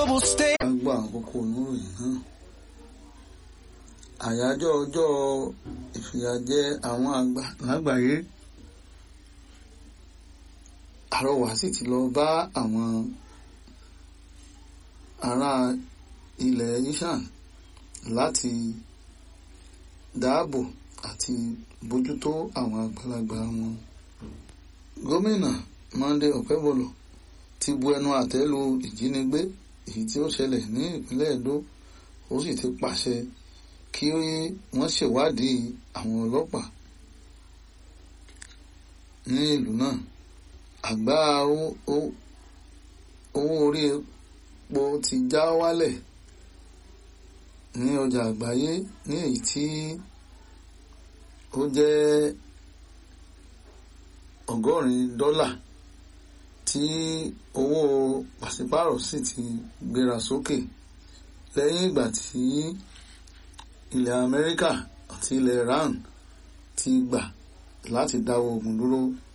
gbọ́ àkókò oníròyìn náà àyájọ́ ọjọ́ ìfìyàjẹ àwọn àgbà lágbàáyé àrọwà sì ti lọ bá àwọn ará ilẹ̀ yíṣàn láti dáàbò àti bójútó àwọn àgbàlagbà wọn gómìnà Monday Okebolo ti bu ẹnu àtẹ́ lu ìjínigbé èyí tí ó ṣẹlẹ̀ ní ìpínlẹ̀ Edo ó sì ti pàṣẹ kí wọ́n ṣèwádìí àwọn ọlọ́pàá ní ìlú náà àgbá owó orí epo ti já wálẹ̀ ní ọjà àgbáyé ní èyí tí ó jẹ́ ọgọ́rin dọ́là tí owó pàṣípàrọ̀ sì ti gbéra sókè lẹ́yìn ìgbà tí ilẹ̀ Amẹ́ríkà àti ilẹ̀ Iran ti gbà láti dáwọ́ ogun dúró